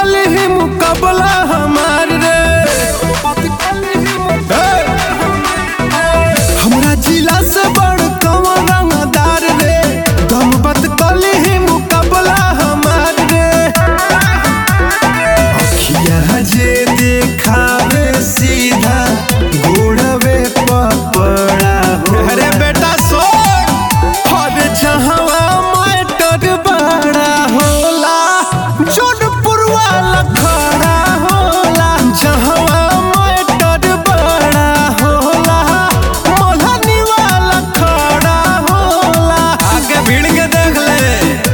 कल ही मुकाबला हमार रे हमरा जिला से बड़ कौन रंगदार रे दम बत कल ही मुकाबला हमार रे अखिया जे देखावे सीधा गोड़वे पपड़ा हो अरे बेटा सोच हर जहावा मैटर बड़ा होला जोधपुर वाला खड़ा होला जहावा मैटर बड़ा होला मल्हानी वाला खड़ा होला आगे भीड़ के देख ले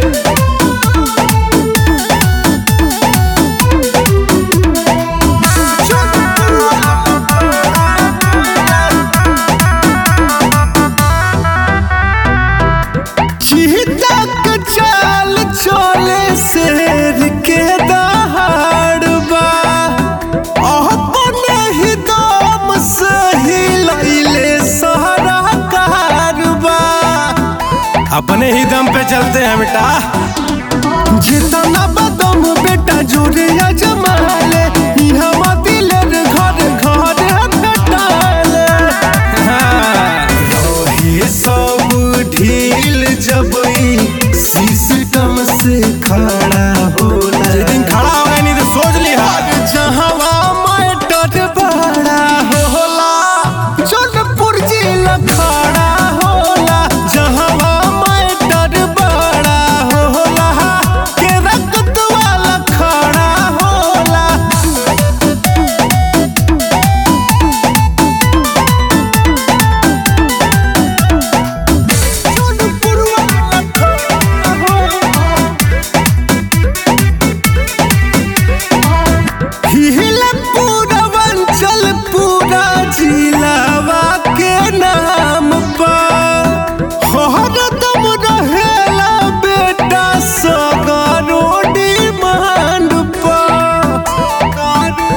चीता के चाल चले शेर के दहाड़बा अपने ही दम से ही लैले सारा कारबा अपने ही दम पे चलते हैं बेटा जितना बदम बेटा जोरे अजमाले इहवा दिलेर घर घर हटाले रहे सब ढील जब ई सिस्टम से खड़ा होला दिन खड़ा हो गया नहीं तो सोच लिया जहावा मैटर बड़ा होला जोधपुर जिला खड़ा होला जहावा मैटर बड़ा होला के रक्त वाला खड़ा होला जोधपुर वाला खड़ा होला हिले पूरा वंचल पूरा जिलावा के नाम पर हर दम रहेला बेटा सगरो डिमांड पर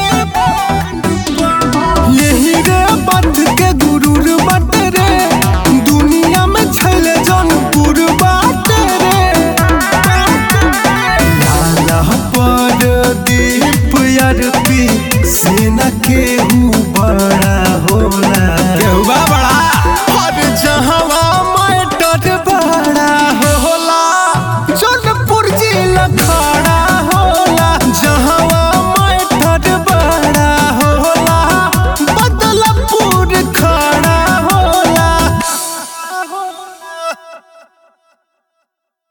यही रे बात के गुरूर बट रे दुनिया में छैले जनपुर बाट रे लाला पर दीप अरपी सेना के हूँ बड़ा होला